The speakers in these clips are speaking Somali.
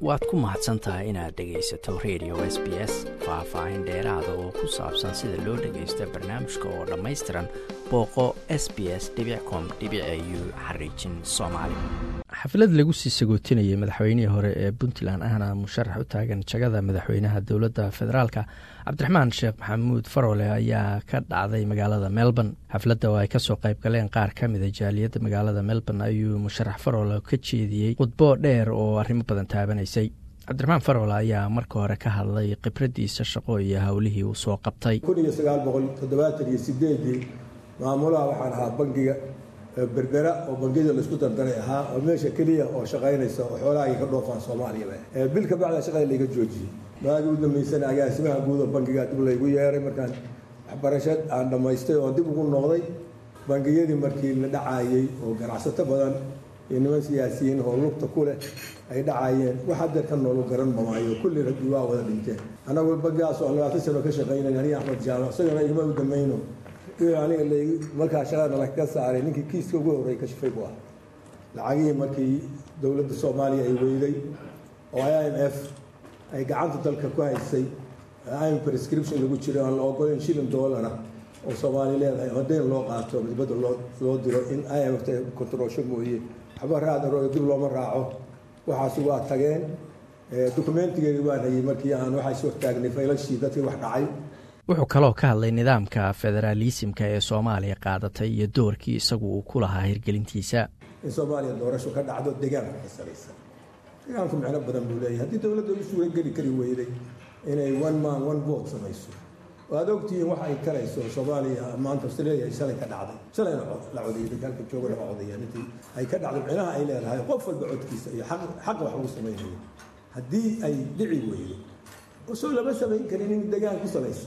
waad ku mahadsan tahay inaad dhegaysato radio s b s faah-faahin dheeraada oo ku saabsan sida loo dhagaysto barnaamijka oo dhammaystiran booqo s b s com u xariijin soomaali xaflad lagu sii sagootinayay madaxweynihii hore ee puntland ahna musharax u taagan jagada madaxweynaha dowladda federaalka cabdiraxmaan sheekh maxamuud farole ayaa ka dhacday magaalada melbourne xafladda oo ay kasoo qayb galeen qaar ka mida jaaliyadda magaalada melbourne ayuu musharax farole ka jeediyey khudbo dheer oo arrimo badan taabanaysay cabdiraxmaan farole ayaa marka hore ka hadlay khibradiisa shaqo iyo howlihii uu soo qabtay maamulaha waxaan ahaa bangiga berbera oo bangiyada laisku dardaray ahaa oo meesha keliya oo shaqaynaysa oo xoolaha ka dhoofaan soomaaliyaba bil ka bacda shaqada layga joojiyey maagii u dambeysana agaasimaha guud oo bangiga dib laygu yeeray markaan waxbarasho aan dhammaystay oo dib ugu noqday bangiyadii markii la dhacayey oo ganacsato badan iyo niman siyaasiyiin oo lugta ku leh ay dhacayeen wax hadeer ka noolu garan mamaayo kulli ragii waa wada dhinteen annagu bangigaas oo labaatan sano ka shaqaynay aniga axmed jaamac isagana igama u damayno aniga markaa shaqada lagaga saaray ninkii kiiska ugu horreey ka shifay buu ah lacagihii markii dowladda soomaaliya ay weyday oo i m f ay gacanta dalka ku haysay im prescription lagu jiray aan la ogoleyn shilin dollara oo soomaali leedahay ama dayn loo qaato dibadda loo loo diro in i m f ta controlsho mooye waxba raadaro dib looma raaco waxaasi waa tageen dokumentigeedi waan hayay markii aan waxaa is hortaagnay faylashii dadkii wax dhacay wuxuu kaloo ka hadlay nidaamka federaalisimka ee soomaaliya qaadatay iyo doorkii isagu uu ku lahaa hirgelintiisa in soomaaliya doorasho ka dhacdo deegaanka ka saraysan deegaanku micno badan buu leeyahay haddii dowladda u suurageli kari weyday inay one man one vote samayso oo aad ogtihiin waxa ay karayso soomaaliya maanta australia ay shalay ka dhacday shalayna la codayay dalka joogana ma codayaan intii ay ka dhacdo micnaha ay leedahay qof walba codkiisa iyo xaq wax ugu samaynayo haddii ay dhici weydo soo lama samayn karin in deegaan ku salaysan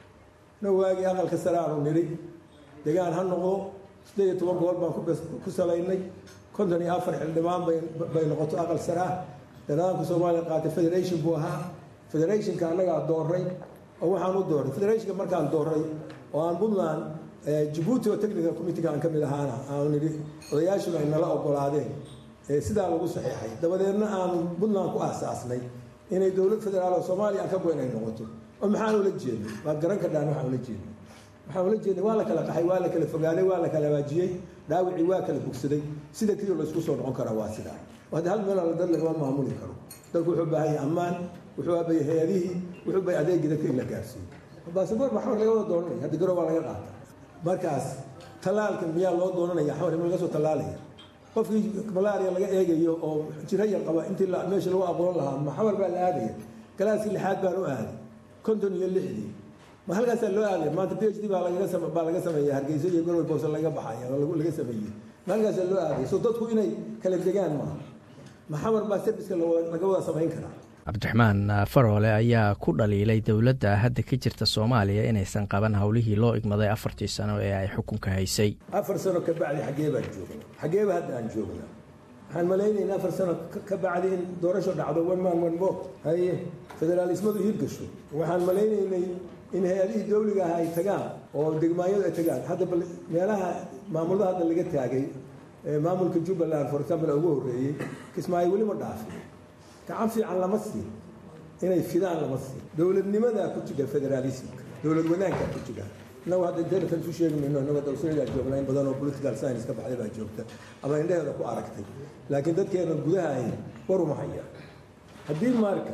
na waagii aqalka sare aanu nidhi degaan ha noqdo sideed iyo toban gobol baan ku salaynay konton iyo afar xildhibaan bay noqoto aqal sare ah nidaamka soomaaliya qaatay federation buu ahaa federationka annagaa dooray oo waxaan u dooray federationka markaan dooray oo aan puntland jabuuti oo technical committeega aan ka mid ahaana aanu nidhi odayaashuna ay nala ogolaadeen sidaa lagu saxiixay dabadeedna aanu puntland ku aasaasnay inay dowlad federaal oo soomaaliya aan ka goyn ay noqoto oo maxaan ula jeednay waad garan kardhaan waxaan ula jeednay waxaan ula jeednay waa la kala qaxay waa la kala fogaaday waa la kala habaajiyey dhaawicii waa kala bogsaday sida keliya laysku soo noqon karaa waa sidaa hadda hal meel dad lagama maamuli karo dadku wuxuu baahan yahay ammaan wuxuu aabaya hay-adihii wuxuu bay adeegii dadka in la gaarsiiyo baasabor maxamar laga wada doonanaya hadda garow waa laga qaata markaas tallaalka miyaa loo doonanaya xamar ima laga soo tallaalaya qofkii malaria laga eegayo oo jirayar qaba intii meesha lagu aqoon lahaa maxamar baa la aadaya galaaskii lixaad baan u aaday konton iyo lixdii ma halkaasaa loo aaday maanta p h d baa baa laga sameeya hargeysa iyo gorway boose laga baxaya laga sameeyey ma halkaasaa loo aaday so dadku inay kala degaan maaha maxamar baa serviska laga wada samayn karaa cabdiraxmaan faroole ayaa ku dhaliilay dowladda hadda ka jirta soomaaliya inaysan qaban howlihii loo igmaday afartii sano ee ay xukunka haysay afar sano ka bacdi xaggee baan joogna xaggeeba hadda aan joogna waxaan malaynaynaa afar sano ka bacdi in doorasho dhacdo one man one vote haye federaalismadu hirgasho waxaan malaynaynay in hay-adihii dowliga ah ay tagaan oo degmaanyadu ay tagaan hadda bal meelaha maamulada hadda laga taagay maamulka jubbaland for example ugu horreeyey kismaayo weli ma dhaafin gacan fiican lama siin inay fidaan lama siin dowladnimadaa ku jira federaalismka dowlad wanaagkaa ku jira inagu hadda intelligence u sheegi mayno inagoo australia joogna in badan oo political science ka baxday baa joogta ama indhaheeda ku aragtay laakiin dadkeena gudaha ay waruma haya haddii marka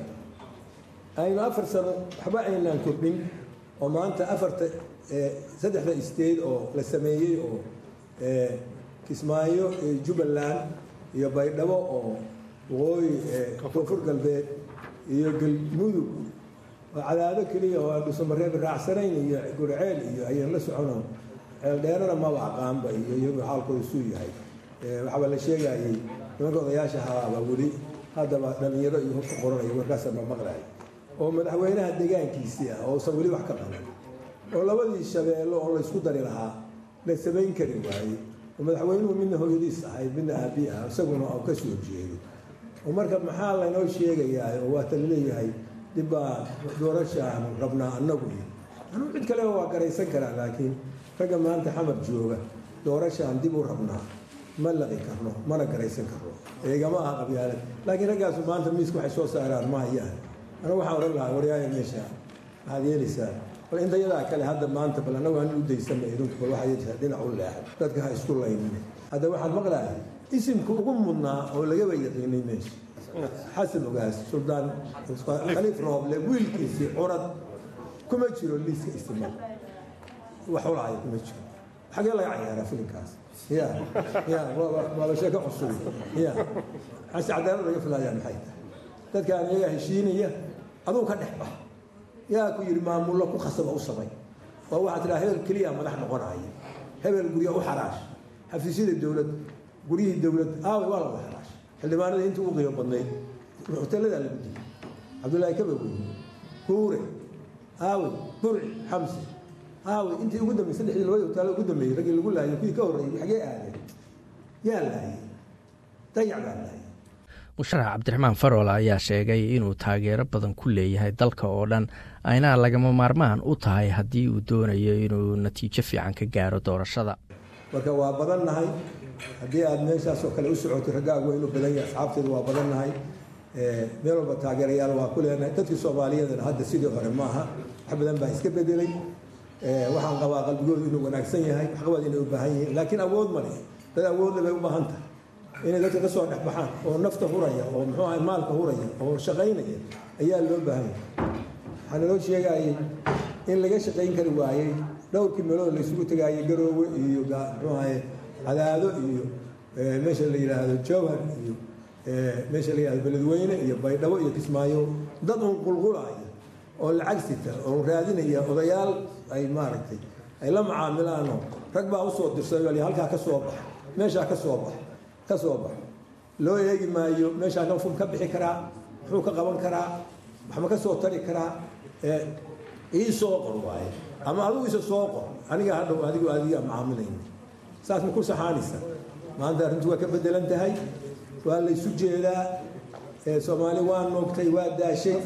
aynu afar sano waxba aynaan kordhin oo maanta afarta saddexda state oo la sameeyey oo kismaayo jubbaland iyo baydhabo oo waqooyi koonfur galbeed iyo galmudug oo cadaado keliya oo aan dhuusamareeb raacsanayn iyo gurceel iyo ayaan la socono ceeldheerana maba aqaanba iyo iyagu xaalkooda suu yahay waxaaba la sheegayay nimanka odayaasha habaaba weli haddaba dhalinyaro iyo hubka qoranaya warkaasa ma maqlay oo madaxweynaha deegaankiisii ah oo usan weli wax ka qaban oo labadii shabeello oo laysku dari lahaa la samayn kari waayey oo madaxweynuhu midna hooyadiis ahayd midna aabi ah isaguna oo ka soo jeedo oo marka maxaa laynoo sheegayaa oo waata laleeyahay dibbaa doorashaanu rabnaa annagu iyo anuu cid kaleba waa garaysan karaa laakiin ragga maanta xamar jooga doorashaan dib u rabnaa ma laqi karno mana garaysan karno eegama aha qabyaalad laakiin raggaasu maanta miiska waxay soo saaraan ma hayaan anigu waxaan odhan lahaa waryaaya meesha waxaad yeelaysaa bal intayadaa kale hadda maanta bal annagu aan u daysana idinku bal waxaa yeelaysaa dhinac u leexay dadka ha isku laynin hadda waxaan maqlahay isimka ugu mudnaa oo lagaba yaqiinay meesha xasan ogaas suldaan khaliif rooble wiilkiisii curad kuma jiro liiska istimada wax ulahaya kuma jiro xagee laga cayaaraa filinkaas ya ya waaba sheeko cusub ya hase cadaalad laga filayaa maxay tahay dadkaan iyagaa heshiinaya aduu ka dhex bax yaa ku yidhi maamullo ku khasaba u samay oo waxaa tidhaha hebel keliya madax noqonaya hebel gurya u xaraash xafiisyada dowlad guryihii dowlad aaway waa laga xaraash xildhibaanadii intii u qiimo badnayd hoteeladaa lagu dilay cabdullaahi kabawey huure aawey burci xamse aawey intii ugu dambeysay saddexdii labadii hotaalo ugu dambeeyey raggii lagu laayay kuwii ka horreeyey xagee aadeen yaa laayay dayac baa laayay musharax cabdiraxmaan farool ayaa sheegay inuu taageero badan ku leeyahay dalka oo dhan ayna lagama maarmaan u tahay haddii uu doonayo inuu natiijo fiican ka gaaro doorashada marka waa badannahay haddii aad meeshaasoo kale u socotay raggaagu waa inuu badan yahay asxaabteedu waa badannahay meel walba taageerayaal waa ku leenahay dadkii soomaaliyeedana hadda sidii hore maaha wax badan baa iska bedelay waxaan qabaa qalbigoodu inuu wanaagsan yahay waxqabad inay u baahan yihiin laakiin awood ma leh dad awoodle bay u baahan tahay inay dadka ka soo dhexbaxaan oo nafta huraya oo muxuu ahay maalka huraya oo shaqaynaya ayaa loo baahan yahay waxaa naloo sheegayay in laga shaqayn kari waayey dhowrkii meelood la isugu tagaayay garoowe iyo muxuu ahay cadaado iyo meesha la yidhaahdo jowhar iyo meesha la yidhahdo beledweyne iyo baydhabo iyo kismaayo dad uun qulqulaya oo lacag sita oo raadinaya odayaal ay maaragtay ay la macaamilaanoo rag baa usoo dirsaday halkaa ka soo bax meeshaa ka soo bax ka soo bax loo eegi maayo meeshaa nafum ka bixi karaa muxuu ka qaban karaa waxma ka soo tari karaa ii soo qor waaye ama adigu isa soo qor aniga hadhow adigu adiga macaamilayna saas ma ku saxaanaysa maanta arrintu waa ka bedelan tahay waa laysu jeedaa soomaali waa noogtay waa daashay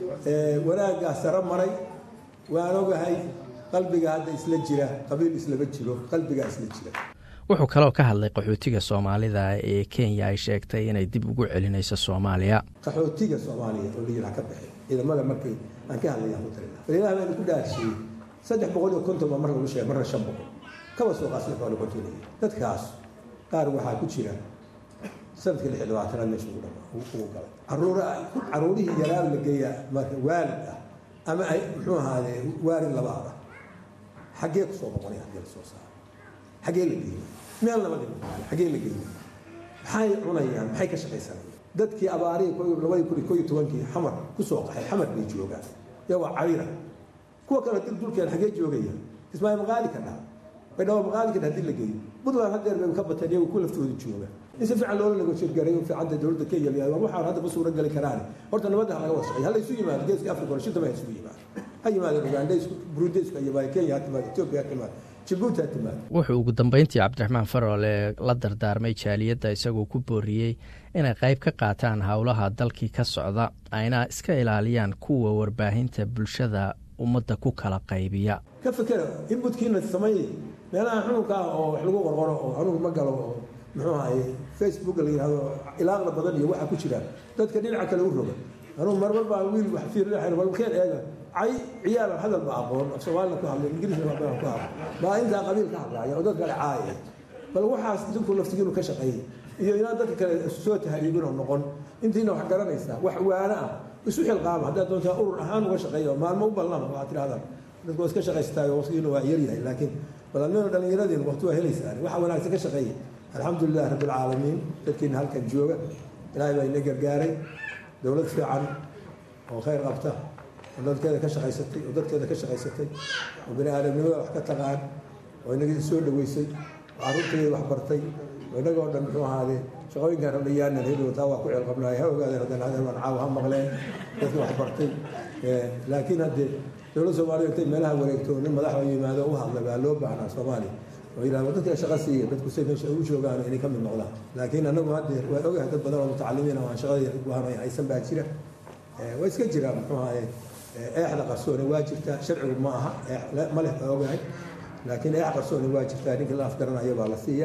wanaaggaa saro maray waan ogahay qalbiga hadda isla jira qabiil islama jiro qalbigaa isla jira wuxuu kaloo ka hadlay qaxootiga soomaalida ee kenya ay sheegtay inay dib ugu celinayso soomaaliya qaxootiga soomaaliya oo layidhi ha ka baxay ciidamada markay aan ka hadlaya ku talina walilaha baynu ku dhaarshiyey saddex boqol iyo konton baa mar lagu sheegay marna shan boqol kaba soo qaasla xoolo kontonaya dadkaas qaar waxaa ku jira sanadkii lix iyo labaatanaad meesha ugu dhama ugu galay caruura caruurihii yaraa la geeyaa marka waalid ah ama ay muxuu ahaadee waalid labaad ah xaggee ku soo noqonay haddii la soo saaro xaggee la geeyey meel lama dhimo xaggee la geeyey maxay cunayaan maxay ka shaqaysanayaan dadkii abaarihii labadii kun iyo koo iyo tobankii xamar ku soo qaxay xamar bay joogaan iyagoo cayra kuwa kale dil dulkeen xaggee joogaya ismaaciil maqaali ka dhaha baydhabo maqaali ka dhaha hadii la geeyo puntland haddeer bay ka bateen iyagu ku laftooda jooga in si fiican loola negotiate u fiicanta dowladda kenya la yihahdo waxaan hadda ma suura gali karaan horta nabadda ha laga wada shaqeeya hala isu yimaado geeska africa hore shintaba ha isugu yimaado ha yimaadeen ugandhaysku burundaysku ha yimaado kenya ha timaado ethiopia ha timaado jibuuti ha timaado wuxuu ugu dambeyntii cabdiraxmaan faroole la dardaarmay jaaliyadda isagoo ku booriyey inay qayb ka qaataan howlaha dalkii ka socda ayna iska ilaaliyaan kuwa warbaahinta bulshada ummadda ku kala qaybiya ka fekera inbutkiina sameeyey meelaha xununka ah oo wax lagu qorqoro oo anugu ma galo oo muxuu ahaye facebook la yidhahdo ilaaqda badan iyo waxaa ku jira dadka dhinaca kale u roga anugu marmar baa wiil wax fiirinaxayn walkeen eega cay ciyaalan hadal ba aqoon af soomaalina ku hadlay ingiriisna badan ku hadlay baa intaa qabiil ka hadlaaya oo dad kale caaya bal waxaas idinku laftigiinu ka shaqeeyey iyo inaan dadka kale soo tahriibin oo noqon intiina wax garanaysaa wax waana ah isu xilqaama haddaad doontaa urur ahaan uga shaqeeyo maalmo u ballan waxaad tidhahdaan dadku waa iska shaqaystaayo waqtigiina waa yaryahay laakiin bal admeenu dhallinyaradiin waqti waa helaysaan waxa wanaagsan ka shaqeeya alxamdu lilah rabbi alcaalamiin dadkiina halkan jooga ilaahay baa ina gargaaray dowlad fiican oo khayr qabta oo dadkeeda ka shaqaysatay oo dadkeeda ka shaqaysatay oo bani aadamnimada wax ka taqaan oo inaga soo dhaweysay oo carruurteeda wax bartay oo inagoo dhan muxuu ahaadee shaqooyinkaan rabdhayaanan heli taa waa ku ceelqabnaay ha ogaadeen haddana hadeen waan caawa ha maqleen dadka wax bartay laakiin haddee dowladda soomaaliya intay meelaha wareegto nin madaxoo yimaado u hadla baa loo baahnaa soomaaliya oo yidhahdo dadka shaqa siiya dadku say meesha ugu joogaan inay ka mid noqdaan laakiin anagu hadde waa ogahay dad badan oo mutacalimiin oo aan shaqadii wahanay haysan baa jira waa iska jiraan muxuu ahaye eexda qarsooni waa jirtaa sharcigu ma aha ma leh baa ogahay laakiin eex qarsooni waa jirtaa ninkii la afgaranayo baa la siiyaa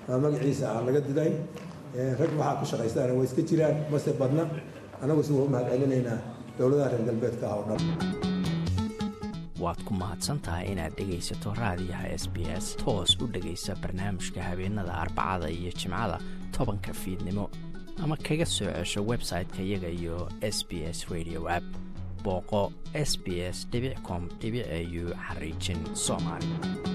ama magaciisa aan laga didayn rag waxaa ku shaqaystaana way iska jiraan mase badna annagu si waa u mahad celinaynaa dowladaha reer galbeedka ah oo dhan waad ku mahadsan tahay inaad dhegaysato raadiyaha s b s toos u dhegaysa barnaamijka habeenada arbacada iyo jimcada tobanka fiidnimo ama kaga soo cesho website-ka iyaga iyo s b s radio app booqo s b s com au xariijin soomaali